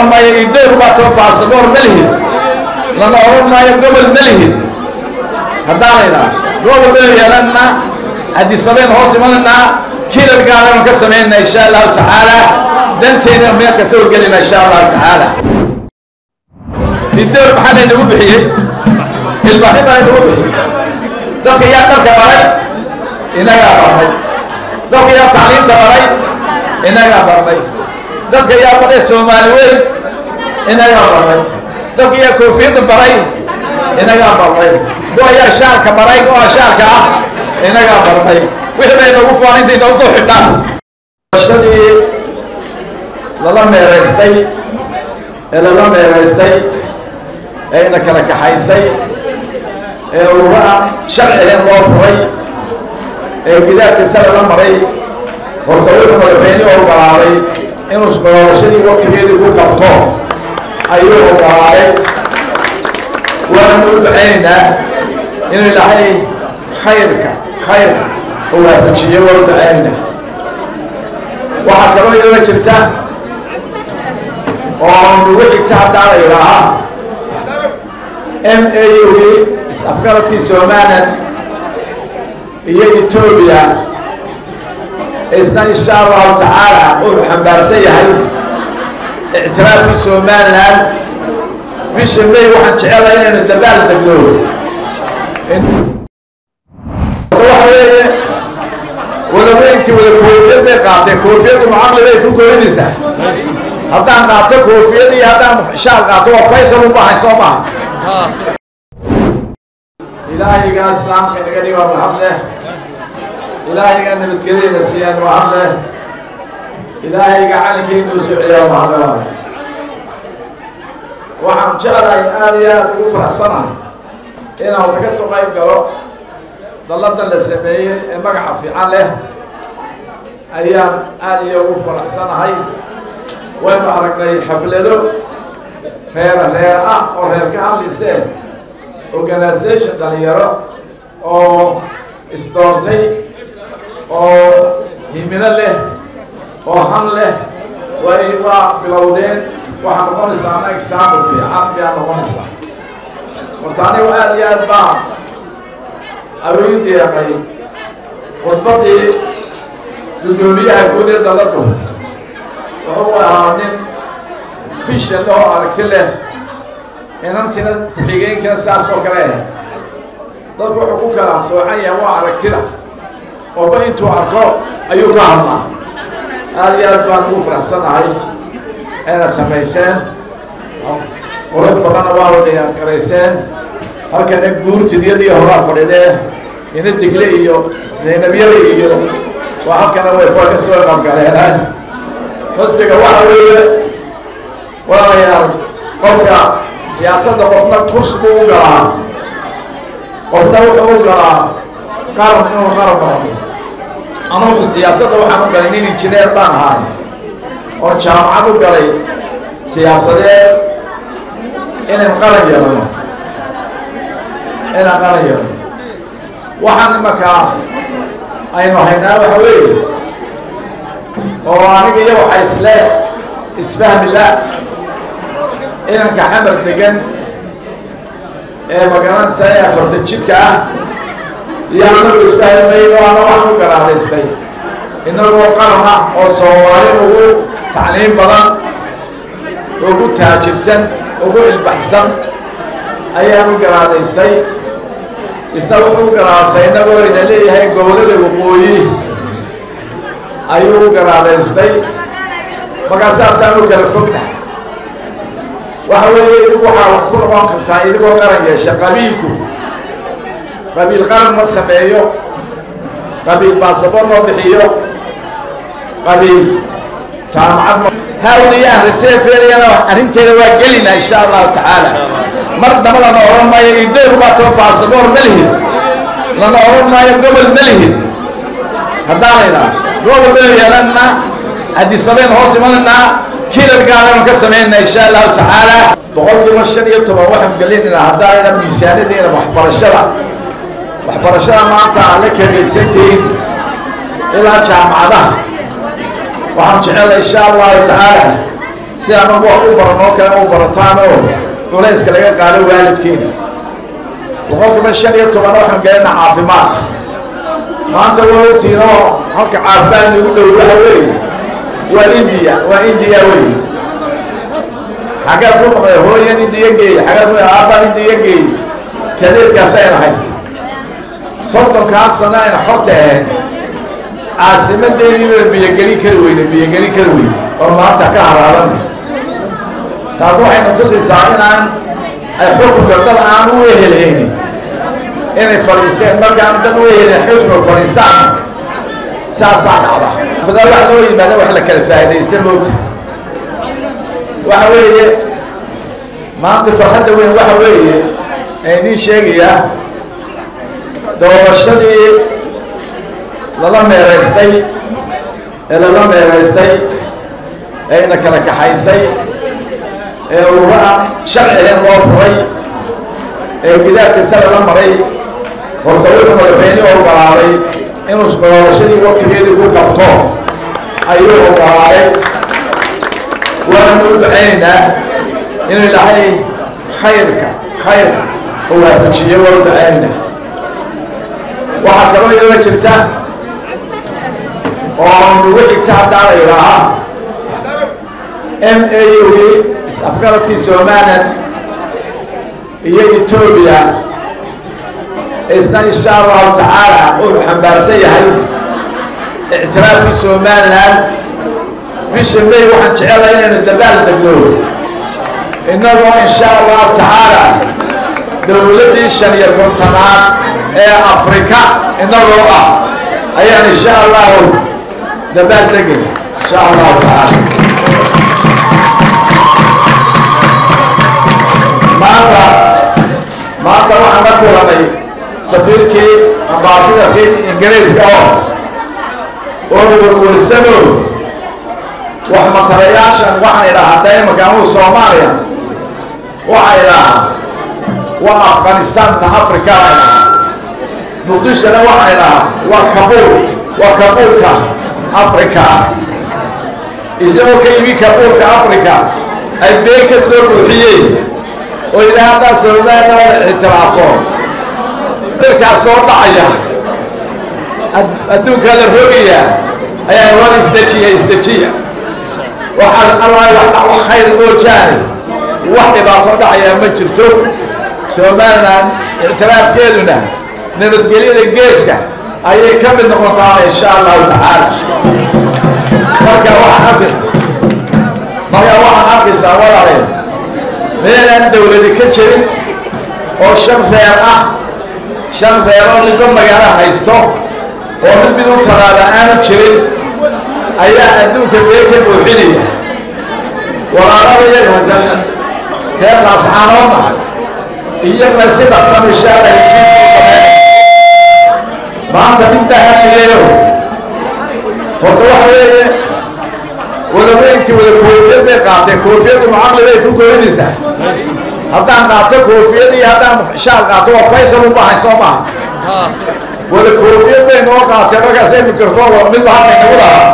oran maayo ideyr baato baasaboor ma lihid lana oran maayo gobol ma lihid haddaanaynaa gobol baynu yeelanaa hadisabeyn hoos imananaa kilalgaadanu ka samaynaa insha allahu tacaala danteena meel kasta u gelina insha allahu tacaala ideyr maxaa laynagu bixiyey ilbaxni baa laynagu bixiyey dadka yaa dharka baray inagaa barnay dadka yaa tacliimta baray inagaa barnay dadka yaa baray soomaali weyn inagaa barnay dadka yaa koofiyadda baray inagaa barnay kuwa yaa shaarka baray kuwa shaarka ah inagaa barnay wixii bay nagu fuan intay noo soo xidhaan shadii lala meeraystay ee lala meeraystay ee ina kala kaxaysay ee urura sharci ahayn loo furay ee gidaarkiisa lala maray horta wuxuu madaxweyne ogolaaday inuu doorashadii waktigeedii ku qabto ayuu ogolaaday waanu u ducaynaynaa inuu ilaahay khayrka khayr u waafajiyo waa u ducaynaynaa waxaa kaloo iyadoo jirta oo nagu xigta haddaa la yidhaahaa m a u is-afgaradkii somalilan iyo etoobiya isna insha allahu tacaala wuxuu xambaarsan yahay ictiraafkii somalilan bisha may waxaan jecelahay inaynu dabaal degno waxa weeye wadaweyntii wada koofiyad bay qaateen koofiyaddu mucaqli bay ku goynaysaa haddaan qaato koofiyad iyo haddaan shaal qaato waa faysal u baahay soo maha ilaahiga islaamka inaga dhiga mahad leh ilaahiga nabadgelyada siiyaan mahad leh ilaahiga calinkeenu soo celiya mahad leh waxaan jeclahay aada iyo aada ugu faraxsanahay inaan wata ka soo qayb galo dalladan la sameeyey ee magaca fiican leh ayaan aada iyo ugu faraxsanahay waynu aragnay xaflado reera reer ah oo reer ka hadlaysee organisation dhalinyaro oo isdoontay oo himilo leh oo han leh way waa bilowdeen waxaa noqonaysaa ana example fiican miyaa noqonaysaa horta anigu aada iyo aad baa awooyin deeqay khudbadii guddoomiyaha guud ee daladu wuxuu ahaa nin fishan leh oo aragti leh inantina ku-xigeenkina saas oo kale ah dadku wuxuu ku kala soocan yahay waa aragtida ooba intuu arko ayuu ka hadlaa aada iyo aad baan ugu faraxsanahay inaad samayseen qurux badanna waa wada garayseen halkana guurtidiyadii horaa fadhidee ina digle iyo saynabyada iyo waa halkana way faa ka soo qabgaleen xusbiga waxa weeye walaalayaal qofka siyaasadda qofna kurs buu u galaa qofna wuxuu u galaa qaran inuu qaran noqdo anugu siyaasadda waxaan u galay nin injineer baan ahaay oo jaamacad u galay siyaasadeed inaan qaran yeelano inaan qaran yeelano waxaan imakaa aynu haynaa waxa weeye oo aniga iyo waxa isle isfahmi la inanka xamar degan ee magaranaysa ee afartan jidka ah iyo anagu isfahmayno ana waxaan u garaadaystay inagoo qaran ah oo soomaali ugu tacliim badan ugu taajirsan ugu ilbaxsan ayaan u garaadaystay isna wuxuu u garaadaystay inagoo ina leeyahay gobolada waqooyi ayuu u garaadaystay markaa saasaan u kala fognahay waxa weeye idigu waxaa wax ku noqon kartaa idigoo qaran yeesha qabiilku qabiil qaran ma sameeyo qabiil baasabor ma bixiyo qabiil jaamacad ma hawliya ahriseefeeriyana arrinteeda waa gelina insha allahu tacaala mar dabadana oran maayo ideyr baato baasabor ma lihid lana oran maayo gobol ma lihid haddaanaynaa gobol baynu yeelanaa hadisabeyn hoos imananaa kilalgaadanu ka samaynaa insha allahu tacaala boqolkiiba shan iyo toban waxaan gelinaynaa haddaayna miisaanadeena waxbarashada waxbarashada maanta aan la kageydsantihiin ilaa jaamacadaha waxaan jecela insha allahu tacaala si anagu wax u baranoo kale u barataan oo culayska laga qaado waalidkiina boqolkiiba shan iyo toban waxaan gelina caafimaadka maanta waa ogtiin oo halka caafimaad nagu dhow waxa weeye waa indiya waa indiya wey xaggeed ku noqday hooyan indiya geey xaggeed ku aabaan indiya geey kadeedkaas ayna haysta soddonkaas sano ayna xorta ahayn caasimadeediina biyogelin kari weyne biyogelin kari weyne oo maanta ka haraadan taas waxayna tusaysaa inaan ay xukunka dad aan u ehelhaynin inay fadhiisteen markaan dad u ehelin xusnu fadhiistaan saasaa dhacda fadaal wax loo yimaada wax la kala faa'iidaysta moogta waxa weeye maanta farxadda weyn waxa weeye ee idiin sheegayaa doorashadii lala meeraystay ee lala meeraystay ee ina kala kaxaysay ee uga sharci ahayn loo furay ee gidaarkiisa lala maray horta wuxuu madaxweyne ogolaaday inuu doorashadii waktigeedii ku qabto ayuu ogolaaday waanu u ducaynaynaa inuu ilaahay khayrka khayr u waafajiyo waa u ducaynaynaa waxaa kaloo iyadoo jirta oo nagu xigta haddaa la yidhaahaa m a ugii is-afgaradkii somalilan iyo etoobiya isna insha allahu tacaala wuxuu xambaarsan yahay ictiraafkii somalilan bisha may waxaan jecelahay inaynu dabaal degno innagoo insha allahu tacaala dowladdii shan iyo kontonaad ee afrika inagoo ah ayaan insha allahu dabaal degay insha allahu tacaala maanta maanta waxaan la kulanay safiirkii ambaasidarkii ingiriiska oo oo warwarsano wax matalayaashan waxaan idhahaa daimanka anuu soomaaliya waxaa idhahaa waa afghanistanta africa baa idhahaa muqdishona waxaa idhahaa waa kabuul waa kabuulka africa isagoo ka yimi kabuulka africa ay been ka soo buuxiyeen oo ilaa haddaa somalilan la ictiraafo dalkaas soo dhacaya adduunkaa la rogayaa ayaa war isdejiya isdejiya waxaa allah wax khayr moojaane wax dhibaato dhacayaa ma jirto somalilan ictiraafkeeduna nabadgelyada geeska ayay ka mid noqotaa insha allahu tacaala marka waxaan arki marka waxaan arkaysaa walaalayaal meelaan dawladi ka jirin oo shan reer ah shan reeroo midba magaalo haysto oo mid mid u talaaba aanu jirin ayaa adduunka bee ka buuxinaya walaalada iyaga reer laascaanoodna iyagna sida samishaada heshiisku sameyn maanta midbaa hamileyo horta waxa weeye wadaweyntii wada koofiyad bay qaateen koofiyaddu macaqli bay ku goynaysaa haddaan qaato koofiyad iyo haddaan shaal qaato waa faysal u baahay soo maaha wada koofiyad bay noo qaateen markaasay microphone waa midba halka inagu lahaa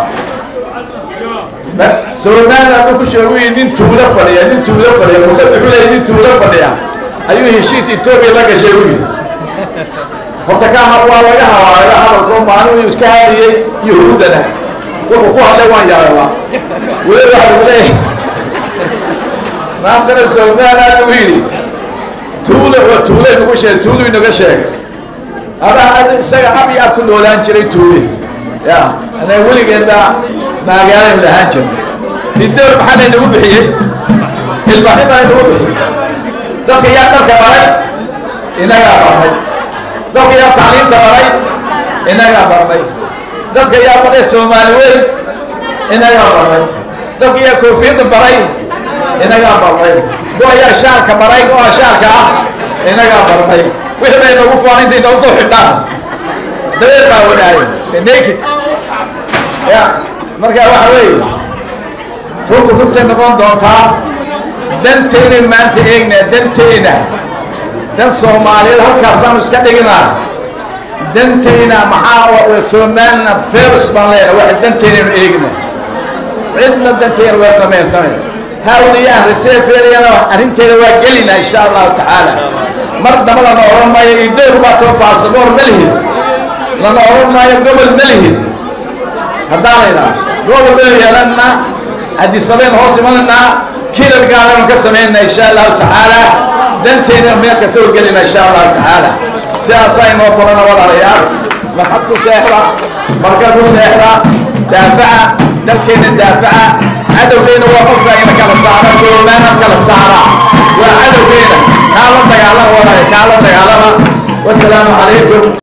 somaliland hadduu ku sheegu yii nin tuulo fadhiya nin tuulo fadhiya muse wuxuu leeyay nin tuulo fadhiya ayuu heshiis etoobiya la gashay u yidhi horta ka waa laga hawaaga hadalkoo maalin iska hadliyey yahuuddana wuxuu ku hadlay waan yareebaa weli waxa lagu leeyahay maantana somaliland lagu yidhi tuule waa tuule nagu sheegay tuulu inaga sheegay adaa isaga ab iyo ab ku noolaan jiray tuule ya ana weligeen baa magaalan lahaan jirnay didoor maxaa laynagu bixiyey ilbaxni baa laynagu bixiyey dadka yaa dharka baray inagaa barnay dadka yaa tacliimta baray inagaa barnay dadka yaa baray soomaali weyn inagaa barnay dadka yaa koofiyadda baray inagaa barnay kuwa yaa shaalka baray kuwa shaalka ah inagaa barnay wixii bay nagu foon intay noo soo xidhaan dabeer baa wanaayay naked ya marka waxa weeye runta runtay noqon doontaa dantayna maanta eegnaa dantayna dan soomaaliyeed halkaasaanu iska dhignaa dantayna maxaa somaliland fers baan leenahay waxa dantaynaynu eegna cidna dantayna waa samaysanay hawn iyo aan reseferiyana arrinteeda waa gelina insha allahu tacaala mar damba lana oran maayo idowr baa too baasaboor ma lihid lana oran maayo gobol ma lihid haddaanayna gobol baynu yeelanaa hadisabeyn hoos imananaa kilalgaadanu ka samaynaa insha allahu tacaala danteena meel kasta u gelina insha allahu tacaala sidaasaa inoo balana walaalayaal marxad ku seexda marka ku seexda daafaca dalkeena daafaca cadowgeena waa qofka ina kala saara soomaana kala saara waa cadowgeena kaa la dagaalama walaaya kaa la dagaalama wasalaamu calaykum